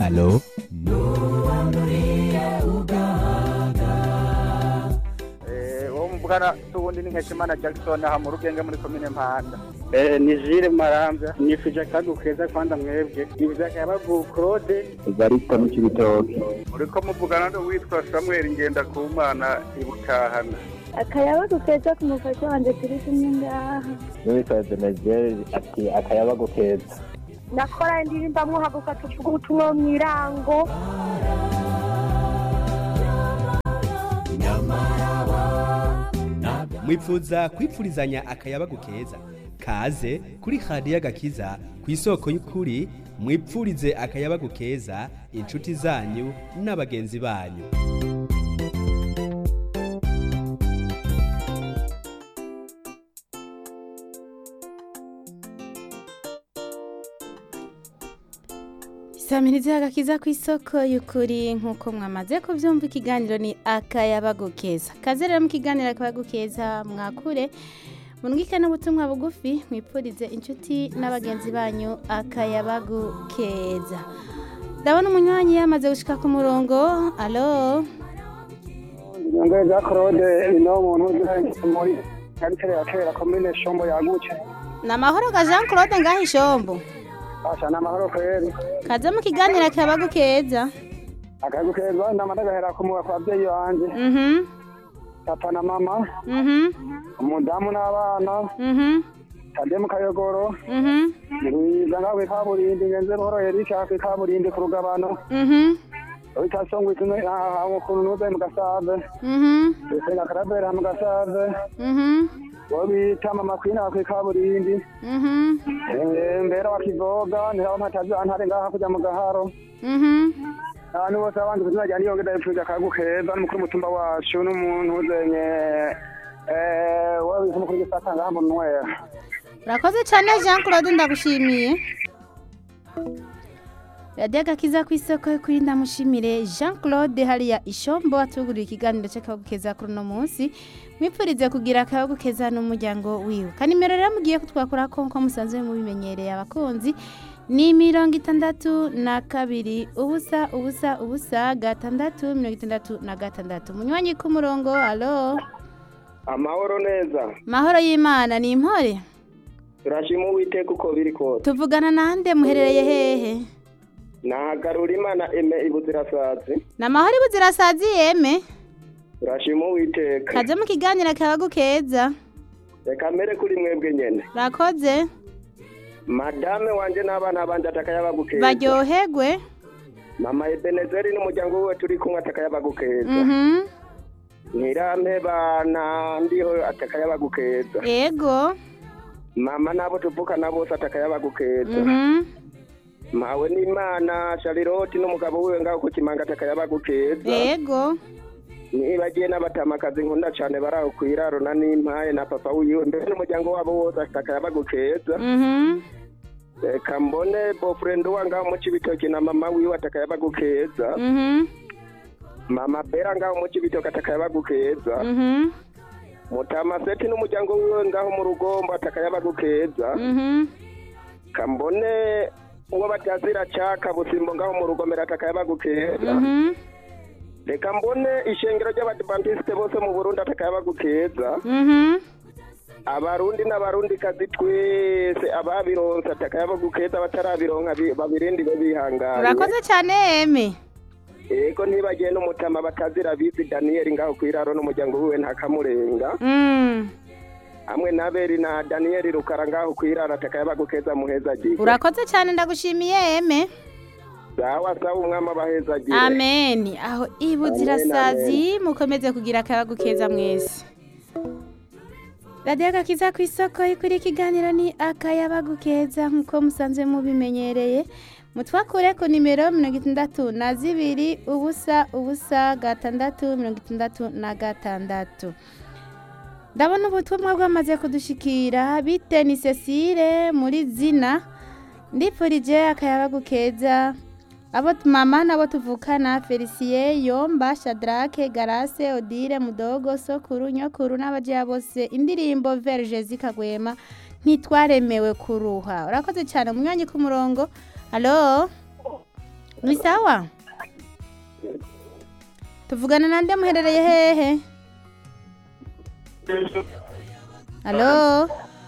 alo uwo muvugana tuwundi ni nkeshimana jackson aha mu rugenge muri komine mpanda ni jire marambya nifuje akagu keza kwanda mwebwe nifuje akayabagu claude barista mu kibitoki uriko muvugana n'uwitwa samuel ngendakumana ibutahana akayabagu keza ku mufasha wanjye turi kumwe ngaha n'uwitwa denegere ati akayabagu keza nakora indirimbo mwahaguka tuvuga ubutumwa mu irango mwipfuza kwipfurizanya akayabagu keza kaze kuri radiyo agakiza ku isoko y'ukuri mwipfurize akayabagu keza inshuti zanyu n'abagenzi banyu Isamirizi agakiza ku isoko y'ukuri nk'uko mwamaze kubyumva ikiganiro ni akayabagu keza kaze rero mu kiganiro akayabagu keza mwakure munwike n'ubutumwa bugufi mwipfurize inshuti n'abagenzi banyu akayabagu keza ndabona umunywanyi yamaze gushika ku murongo alo nyongere za claude ino muntu uziranye muri kabitere ya kera komine shombo yagutse ni amahoro ga jean claude ngaho ishombo asha ni amahoro kweri kaze mu kiganiro akayabagu keza akayagu keza ndamara gahera kumuga kwa babyeyi banje mhm papa na mama mhm umudamu n'abana mhm kade mu kayogoro mhm ngwiza ngaho kw'ikaburimbi ngenze buhoro erika kw'ikaburimbi ku rugabano mhm wita songwe tumwe ukuntu nuze mu gasave mhm senga karabera mu gasave mhm uwo bita mama kwina kw'ikaburimbi mhm mbera wa kivoga niho mpatazi antare ngaha kuja mu gaharo mhm abantu bose abandi kuzina rya niyonge ndabipfuza akagu keza n'umukuru w'umutumba wacu n'umuntu uzenye wowe bita umukuru w'igisata ngaha mu nwera urakoze cyane jean claude ndagushimiye radiyo agakiza ku isoko yo kuri ndamushimire jean claude hariya ishombo atugurira ikiganiro cy'akabugukeza kuri uno munsi mwipfurize kugira akabugukeza n'umuryango wiwe kanimero rero mugiye kutwakora ko nko musanzwe mubimenyereye abakunzi ni mirongo itandatu na kabiri ubusa ubusa ubusa gatandatu mirongo itandatu na gatandatu munywanyi k'umurongo alo amahoro neza mahoro y'imana ni impore turashima uwiteka uko biri kose tuvugana nande muherereye hehe nahagarura imana eme ibuzirasazi ni amahoro ibuzirasazi yeme turashima uwiteka kaze mu kiganiro akabagu keza reka mbere kuri mwebwe nyene rakoze madame wanje n'abana banje atakayabagukeza baryoherwe mama ebenezeri n'umuryango wiwe turi kumwe atakayabagukeza mhm ntirampebana ndiho atakayabagukeza yego mama nabo tuvukana bose atakayabagukeza mhm mawe n'imana shariroti n'umugabo wiwe ngaho ku kimanga atakayabagukeza yego nibagiye n'abatamakazi nkunda cane baraho kwiraro na nimpaye na papa wiwe mbere n'umuryango wabo wose atakayabagukeza mhm reka mbone bofurende wa ngaho mu cibitoki na mama wiwe atakayabagukeza mhm mama bera ngaho mu cibitoki atakayabagukeza mhm mutamaseti n'umuryango wiwe ngaho mu rugombo atakayabagukeza mhm kambone uwo batazira caka busimbo ngaho mu rugomero atakayabagukeza mhm reka mbone ishengero ry'abadivantisite bose mu burundi atakayabagukeza mhm abarundi n'abarundi kazi twese ababironse atakayabagukeza batarabironka bi- babirindire bihangane urakoze cyane yeme ego ntibagiye n'umutama batazira bizi daniyeli ngaho kwiraro n'umuryango wiwe ntakamurenga Mm. hamwe na beri na daniyeli rukara ngaho kwiraro atakayabagukeza muhezagiye urakoze cyane ndagushimiye yeme sawa sawa umwami abahezagiye amen aho ibuzirasazi mukomeze kugira akayagu keza mwese radiyo agakiza ku isoko ikuri ikiganiro ni akayabagu keza nk'uko musanzwe mubimenyereye mutwakure ku nimero mirongo itandatu na zibiri ubusa ubusa gatandatu mirongo itandatu na gatandatu ndabona ubutumwa bwamaze kudushikira bite ni cecile muri zina ndifurije akayabagu keza abo tu- mama nabo tuvukana felisiye yomba shadrake garase odile mudogo sokuru nyokuru n'abajeya bose indirimbo verge zikagwema ntitwaremewe kuruha urakoze cyane umunywanyi ku murongo halo ni sawa tuvugana nande muherereye hehe halo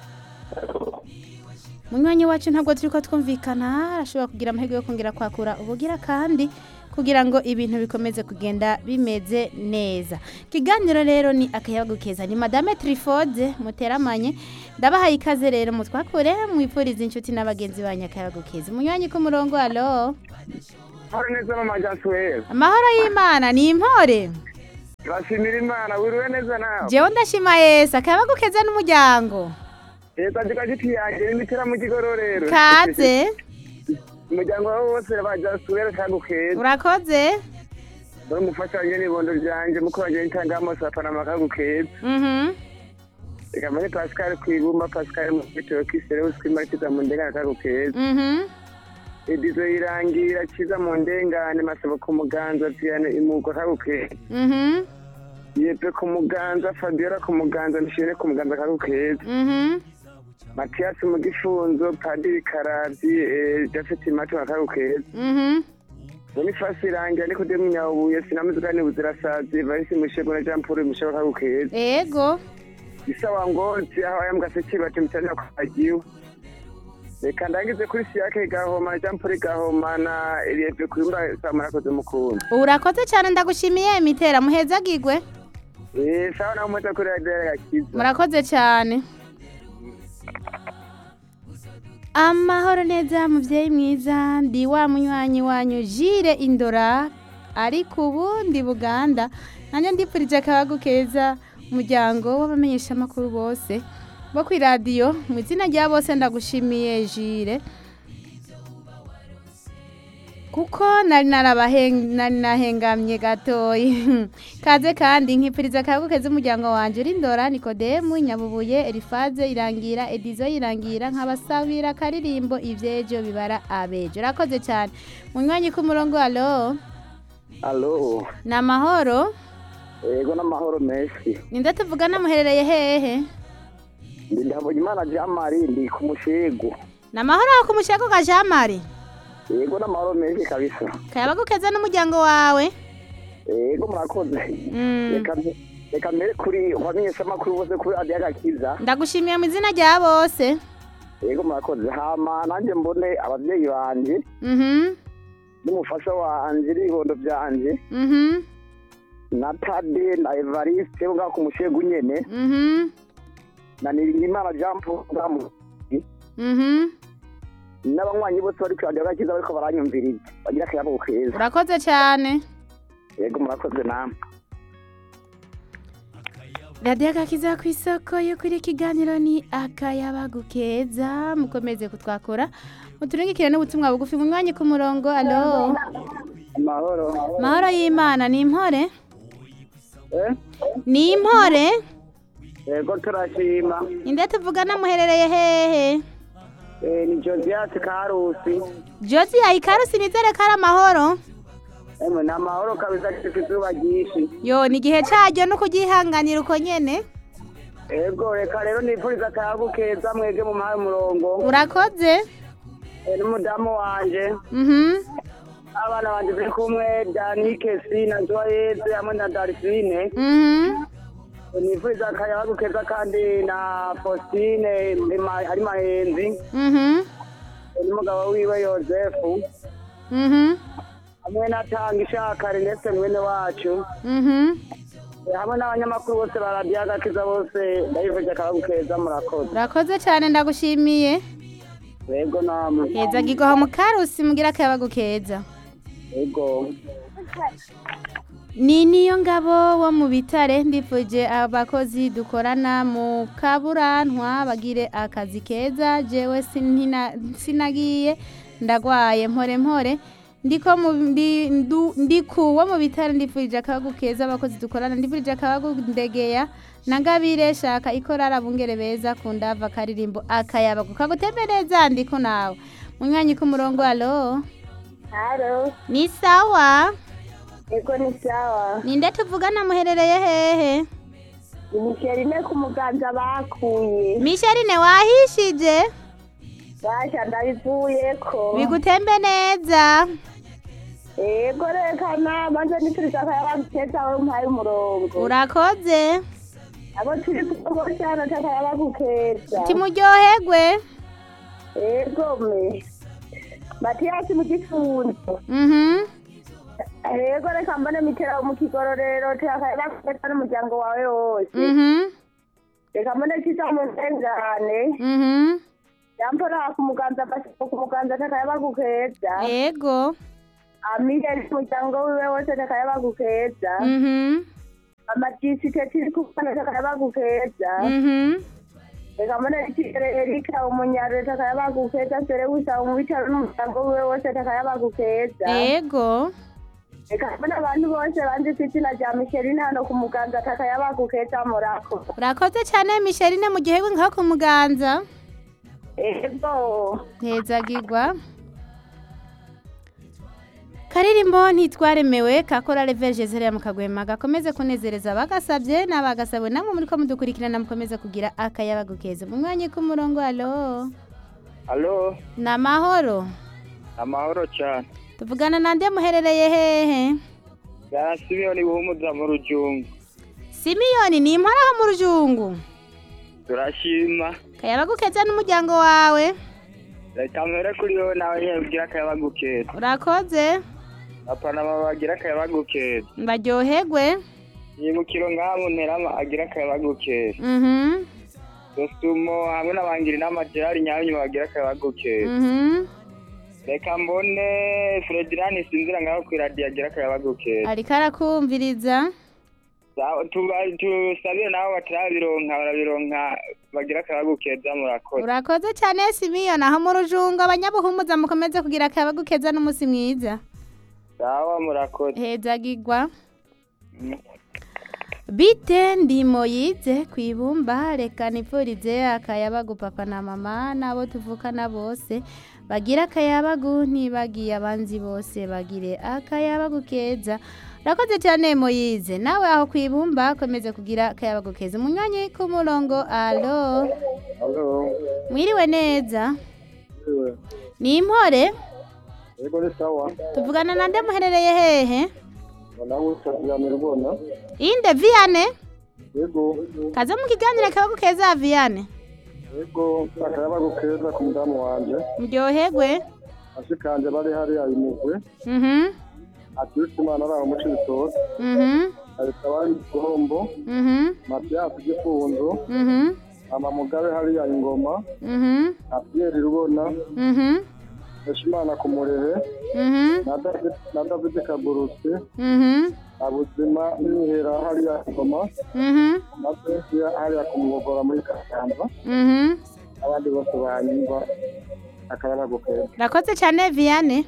munywanyi wacu ntabwo turi ko twumvikana arashobora kugira amahirwe yo kongera kwakura ubugira kandi kugira ngo ibintu bikomeze kugenda bimeze neza ikiganiro rero ni akayabagu keza ni madame trifode muteramanye ndabahaye ikaze rero mutwakure mwipfuriza inshuti n'abagenzi banyu akayabagu keza umunywanyi ku murongo alo hari neza mama jasuweli amahoro y'imana ni impore bashimira imana wiriwe neza nawe jewe ndashima yesu akayabagu keza n'umuryango leta jika giti yanjye n'imitera mu kigororero kaze umuryango wawe wose ba jasuweli kagukeza urakoze dore umufasha wanjye n'ibondo ryanjye mukuru wanjye n'itangamo sapanama kagukeza mhm reka mbone pascal kwibumba pascal mu bitoki serewusi kwimarikiza mu ndengane kagukeza mhm edizo irangira kiza mu ndengane masabo ku muganza piyano imugo kagukeza mhm yepe ku muganza fabiola ku muganza nishimire ku muganza kagukeza mhm matiyasi mu gifunzo padiri karavyi eh, jafeti matu akagukeza mhm bonifasi irangira niko de munyabuye sinamuzigani buzirasazi varisi mushego na jean paul mushego kagukeza ego isawa ngozi aho ayambwaseki bati mutanya kwagiwe reka ndangize kuri siyake gahoma na jean paul gahoma na elieve kuyumba samurakoze mukunda urakoze cyane ndagushimiye mitera muhezagirwe Eh, sawa nawe muze kuri radiyo gakiza murakoze cyane amahoro neza mubyeyi mwiza ndi wa munywanyi wanyu jire indora ariko ubu ndi buganda nanjye ndipfurije akabagu keza umuryango w'abamenyeshamakuru bose bo ku iradiyo mu izina rya bose ndagushimiye jire kuko nari narabahen- nari nahengamye gatoyi kaze kandi nkipfuriza akayago keza umuryango wanjye uri ndora nikodemu nyabubuye elifaze irangira edizo irangira nkabasabira akaririmbo ivyejo bibara abejo urakoze cyane munywanyi ku murongo alo alo ni amahoro yego n'amahoro menshi ninde tuvugana muherereye hehe ndi ndabonye imana jean marie ndi ku mushegu ni amahoro aho ku mushego ka jean marie yego n'amahoro menshi kabisa kayabagu keza n'umuryango wawe yego murakoze Mm. reka reka mbere kuri bamenyeshamakuru bose kuri radiyo gakiza ndagushimiye mu izina rya bose yego murakoze hama nanjye mbone ababyeyi banje mhm n'umufasha wanje n'ibibondo byanje mhm na tade na evariste bo ngaho ku mushegu nyene mhm na niringimana jean paul ngaho mu mhm n'abanywanyi bose bari kuri radiyo gakiza bariko baranyumviriza bagira akayabo keza urakoze cyane yego murakoze namwe radiyo agakiza ku isoko yo kuri ikiganiro ni akayabagu keza mukomeze kutwakura muturengekere n'ubutumwa bugufi mu mwanya ku murongo alo amahoro mahoro y'imana ni impore eh ni impore yego turashima inde tuvugana muherereye hehe Eh, ni josias karusi josi yayikarusi nizere ko ari amahoro emwe ni amahoro kabisa gifite izuba ryinshi yo ni igihe cyaryo no kugihanganira uko nyene ego reka rero nifuriza akayabu keza mwege mu muhaye umurongo urakoze Eh, n'umudamu wanje mhm abana banje turi kumwe danike si na joyeze hamwe na darifine mhm nifuriza akayabu keza kandi na faustine Ema- ari mahenzi mhm Eh, n'umugabo wiwe yosefu mhm hamwe na tanga ishaka rinese mwene wacu mhm Eh, hamwe n'abanyamakuru bose ba radiyo agakiza bose ndabifurije akayabu keza murakoze urakoze cyane ndagushimiye ego namwe heza gigoha mu karusi mugira akayabagu keza ego ni niyo ngabo wo mu bitare ndifuje abakozi dukorana mu kaburantwa bagire akazi keza jewe sinina- sinagiye ndagwaye mpore mpore ndiko mu ndi, ndu- ndiku wo mu bitare ndifurije akabagu keza abakozi dukorana ndifurije akabagu ndegeya na ngabire shaka ikorara bungere beza kundava karirimbo akayabagu kagutembereza ndiko nawe munywanyi ku murongo alo haro ni sawa ego ni sawa ninde tuvugana muherereye hehe imiserine ku muganza bakuye misherine wahishije basha ndabivuyeko bigutembe neza Ego rekana banze nifuriza akayabagu keza aho mpaye umurongo. urakoze Abo turi kumwe cyane akayabagu keza. timuryoherwe Ego me. Matiyasi mu gifunzo. Mhm. Ego reka mbone mitera mu kigororero akayabagu keza n'umuryango wawe wose. Mhm. Reka mbone kiza mu ndengane. Mhm. Yampora ku muganza bashaka ku muganza akayabagu keza. Ego. Amire n'umuryango wiwe wose akayabagu keza. Mhm. Amajisite tiri kumwe akayabagu keza. Mhm. reka mbone ikigere erika umunyaro akayabagu keza sere gusa umubitaro n'umuryango wiwe wose akayabagu keza. Ego. reka mbone abantu bose banze izina rya Micheline hano ku muganza akayabagu keza murako. urakoze cyane misherine mu gihe ngaho ku muganza Ego. ntezagirwa karirimbo ntitwaremewe kakora reverge zeriya mu kagwema gakomeze kunezereza abagasabye n'abagasabwe namwe muri ko mudukurikirana mukomeze kugira akayabagu keza mu mwanya k'umurongo alo alo ni amahoro amahoro cyane tuvugana nande muherereye hehe bwa simiyoni buhumuza mu rujungu simiyoni ni imparaho mu rujungu turashima kayabagu keza n'umuryango wawe reka mpere kuri wowe nawe nyine ugira akayabagu keza urakoze papa na mama bagira akayabagu keza mbaryoherwe yimukiro ngaha mu nterama agira akayabagu keza mhm dosumo hamwe n'abangira inama gerard nyabinyu bagira akayabagu keza mhm reka mbone fredilani sinzira ngaho ku iradiyo agira akayabagu keza ariko arakumviriza Sa- tuba- tusabire nabo batarabironka barabironka bagira akayabagu keza murakoze urakoze cyane simiyoni aho mu rujungu abanyabuhumuza mukomeze kugira akayabagu keza n'umunsi mwiza sawa murakoze hezagirwa Mm. bite ndimo yize ku ibumba reka nipfurize akayabagu papa na mama n'abo tuvukana bose bagira akayabagu ntibagiye abanzi bose bagire akayabagu keza urakoze cyane moyize nawe aho ku ibumba komeze kugira akayabagu keza umunywanyi ku murongo alo Halo. mwiriwe neza ni impore Yego ni sawa. tuvugana na nde muherereye hehe Nawe utabyamira ubona. inde viyane Yego. kaze mu kiganiro akayabagu keza viyane Yego akayabagu keza ku mudamu wanje. muryoherwe Ashikanje bari hariya imugwe. mhm Aturuka imana ari aho muci bitoke. mhm Ahita bari igihombo. mhm Matiyasi gifunzo. mhm Mama Mugabe hariya ingoma. mhm Apiyeri rubona. mhm Heshimana ku murehe. mhm Na David na David Kaburusi. mhm Abuzima n'ihera hariya ingoma. mhm Na Cynthia hariya ku mugogora muri Kasamba. mhm Abandi bose banyumva. Akayabagu keza. urakoze cyane viyane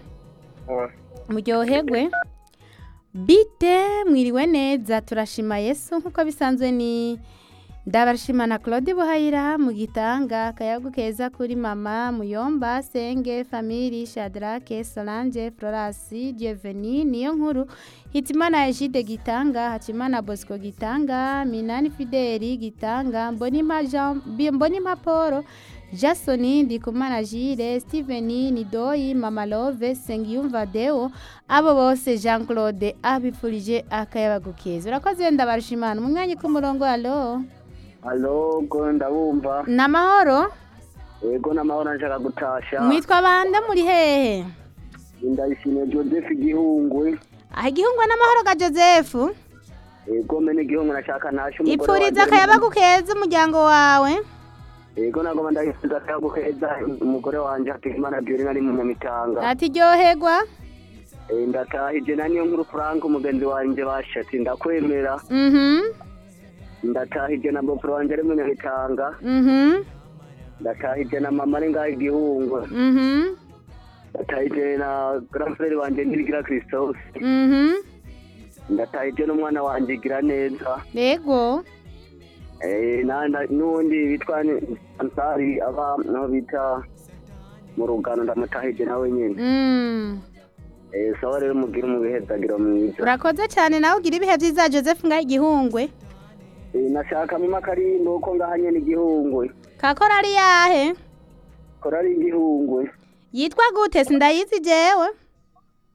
muryoherwe bite mwiriwe neza turashima yesu nk'uko bisanzwe ni ndabashimana claude buhayira mu gitanga akayagu keza kuri mama muyomba senge famili shadrake solange florasi dieveni niyo nkuru hitimana egide gitanga hakimana bosco gitanga minani fideli gitanga mbonimpa Jean- Bi- mbonimpa paul jasoni ndikumana jire steveni nidoyi mama love sengiyumva deo abo bose jean claude abifurije akayabagu keza urakoze ndabarishimana mu mwanya k'umurongo alo Halo, go ndabumva. ni amahoro Yego n'amahoro nshaka gutasha. mwitwa bande muri hehe Ndayishimiye Joseph Gihungwe. aha igihungwa n'amahoro ga joseph Yego mene Gihungwe nashaka nashe umugore ipfuriza wanje. akayabagu keza umuryango wawe Yego nagoma ndayifuriza akayabagu keza umugore wanje Hategekimana Violina ari mu Nyamitanga. ati ryoherwa Eh, Ndatahije na niyo nkuru Frank umugenzi wanje bashati ndakwemera. mhm Ndatahije na Bob wanje ari mu Nyamitanga. mhm Ndatahije na mama ari ngaho Gihungwe. mhm Ndatahije na grand frère wanje Nirigira Christophe. mhm Ndatahije n'umwana wanje gira neza. yego Eh, na- na- n'uwundi bitwa ni- ansari aba naho bita mu rugano ndamutahije nawe nyine Mm. Eh, sawa rero mugire umubihezagiro mwiza urakoze cyane nawe ugira ibihe byiza joseph ngaho igihungwe Eh, nashaka mu makarimbo ko ngaha nyene igihungwe kakora ari yahe kora ari igihungwe yitwa gute sindayizi jewe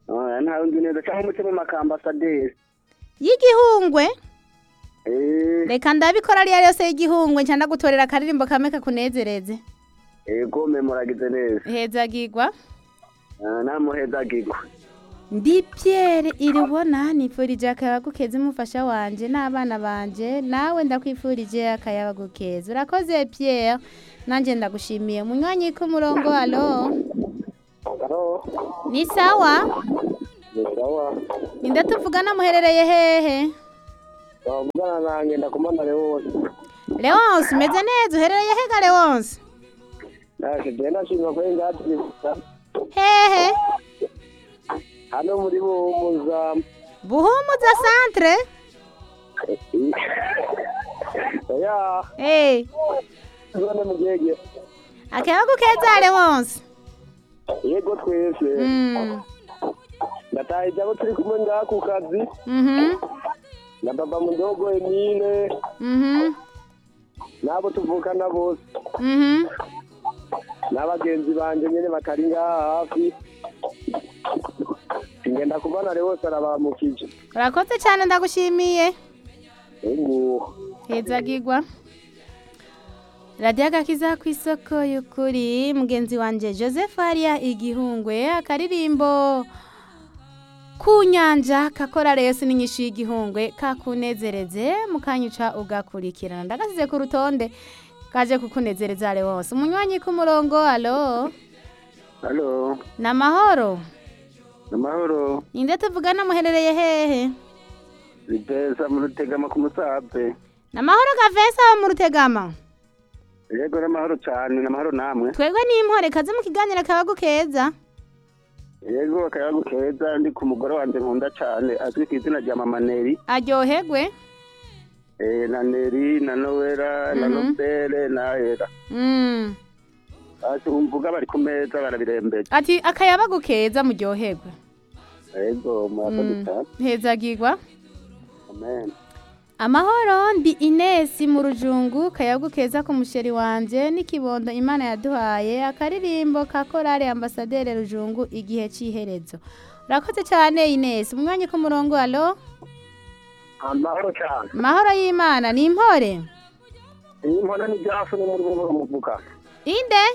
Ah, ntawe nzi neza cyangwa umuce mu makamba asaderi y'igihungwe Eh, reka ndabikora ariyo yose y'igihungwe nca ndagutorera akaririmbo kamwe kakunezereze ego memoragize neza hezagirwa Ah, namuhezagirwa ndi Pierre irubona nifurije akayabagu keza umufasha wanje n'abana banje nawe ndakwifurije akayabagu keza urakoze Pierre nanjye ndagushimiye munywanyi k'umurongo alo Halo, ni sawa ni sawa. ninde tuvugana muherereye hehe Wavugana nanjye ndakumana Leonce. Leonce umeze neza uherereye hega Leonce Naje genda shima kwe ngati hehe hano muri Buhumuza. buhumuza centre Ya, hey. zone mugege. akayabagu keza Leonce Yego twese. mm. Ndataye jabo turi kumwe ngaha ku kazi. mhm Na baba mudogo Emile. mhm Nabo tuvukana bose. mhm N'abagenzi banje nyene batari ngaha hafi. Ngenda kubona Leonce arabamukije. urakoze cyane ndagushimiye Ego. hezagirwa radiyo agakiza ku isoko y'ukuri mugenzi wanjye joseph hariya igihungwe akaririmbo ku nyanja kakora resi n'inyishu y'igihungwe kakunezereze mukanyuca ugakurikirana ndagasize ku rutonde kaje kukunezereza ale wose umunywanyi k'umurongo alo Halo. ni amahoro Amahoro. ninde tuvugana muherereye hehe Biteza mu rutegama ku musabe. ni amahoro gavesa mu rutegama Yego n'amahoro cyane n'amahoro namwe. twebwe n'impore kaze mu kiganiro kabagu keza Yego akayago keza ndi ku mugore wanje nkunda cyane azwi ku izina rya Mama Neri. aryoherwe Eh na Neri na Noela na Mhm. Nobele na Era. Mm. Ati umvuga bari ku meza barabirembeje. ati akayabagu keza muryoherwe Yego murakoze Mm. cyane. hezagirwa Amen. amahoro ndi inesi mu rujungu kayabagu keza ku musheri wanje n'ikibondo imana yaduhaye akaririmbo ka korale ambasaderi rujungu igihe cy'iherezo urakoze cyane inesi umwanya ku murongo alo Amahoro cyane. mahoro y'imana ni impore Iyi mpona ni Jason muri bumwe muvuga. inde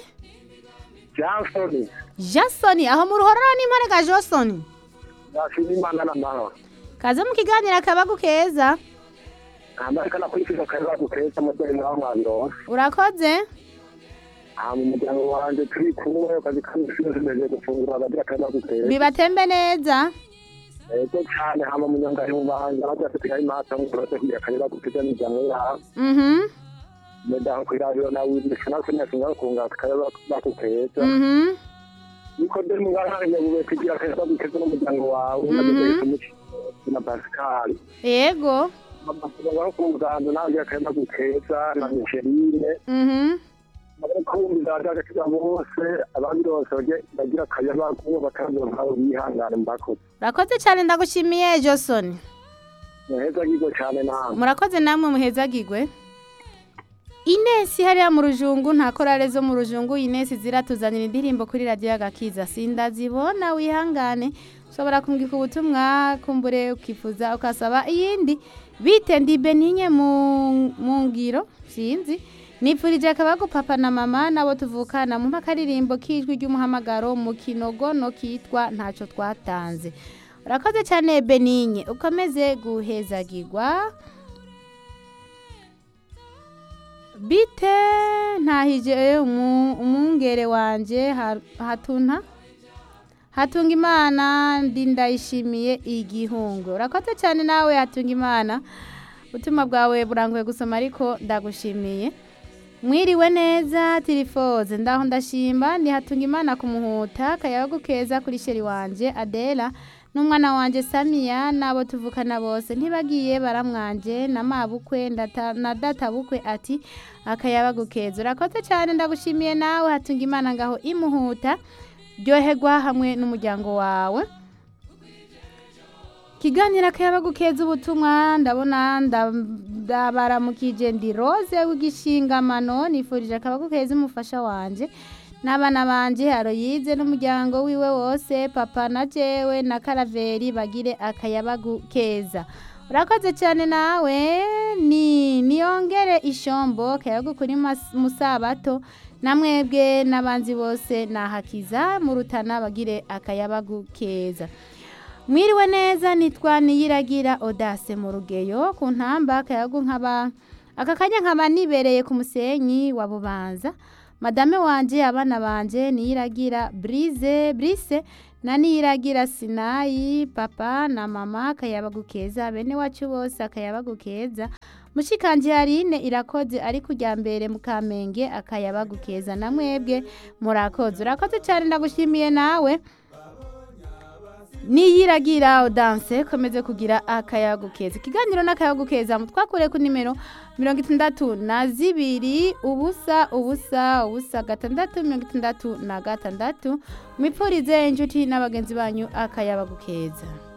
Jason. jasoni aho mu ruhororo n'impore ga josoni Jason Imana n'amahoro. kaze mu kiganiro akabagu keza Amarika nakwifisa akayago keza mu dore mwaho mwabiro. urakoze Ah mu muryango wanje turi kumwe akazi kanishije tumeze gufungura abagira akayago keza. bibatembe neza Ego cyane hama munyangari mu bahanga bajya kugira imata ngo bose kugira kanyira kupiga n'ijambo ya mhm meda ku radio na windi kana kunya singa kunga kaya bakukeza mhm niko de mu ngara ya bube kugira kaya bakukeza n'umuryango wawe Mhm. n'abandi kumuci na Pascal yego baba ku muganda nawe ya kaya bakukeza na Micheline mhm abari kumva ndaga kiza bose abandi bose bagiye bagira kaya bakuba bakaza nkaho bihangana mbakoze urakoze cyane ndagushimiye josoni neza gigo cyane namwe murakoze namwe muhezagirwe inesi hariya mu rujungu nta korale zo mu rujungu inesi ziratuzanira indirimbo kuri radiyo y'agakiza sindazibona wihangane ushobora kumbwika ubutumwa kumbure ukifuza ukasaba iyindi bite ndi beninye mu mu ngiro sinzi nipfurije akabagu papa na mama nabo tuvukana mu akaririmbo k'ijwi ry'umuhamagaro mu kinogono kitwa ntacyo twatanze urakoze cyane beninye ukomeze guhezagirwa bite ntahije umu- umwungere wanje ha- hatuna hatunga imana ndi ndayishimiye igihungu urakoze cyane nawe hatunga imana ubutumwa bwawe buranguye gusoma ariko ndagushimiye mwiriwe neza tirifoze ndaho ndashimba ndi hatunga imana kumuhuta kayabagu keza kuri sheri wanje adela n'umwana wanje samiya n'abo tuvukana bose ntibagiye baramwanje na mabukwe ndata- na databukwe ati akayabagu keza urakoze cyane ndagushimiye nawe hatunga imana ngaho imuhuta ryoherwa hamwe n'umuryango wawe kiganiro akayabagu keza ubutumwa ndabona nda- ndabaramukije ndi rose w'igishingamano nifurije akabagu keza umufasha wanje n'abana banje aroyize n'umuryango wiwe wose papa na jewe na karaveri bagire akayabagu keza urakoze cyane nawe ni niyongere ishombo akayabagu kuri mas- musabato namwebwe n'abanzi bose nahakiza mu rutana bagire akayabagu keza mwiriwe neza nitwa niyiragira odase mu rugeyo ku ntamba akayagu nkaba aka kanya nkaba nibereye ku musenyi wa bubanza madame wanje abana banje niyiragira brise brise na niyiragira sinayi papa na mama akayabagu keza bene wacu bose akayabagu keza mushikanje yarine irakoze ari kujya mbere mu kamenge akayabagu keza na mwebwe murakoze urakoze cyane ndagushimiye nawe niyiragira odanse komeze kugira akayago keza ikiganiro n'akayago keza mutwakure ku nimero mirongo itandatu na zibiri ubusa ubusa ubusa gatandatu mirongo itandatu na gatandatu mwipfurize inshuti n'abagenzi banyu akayabagu keza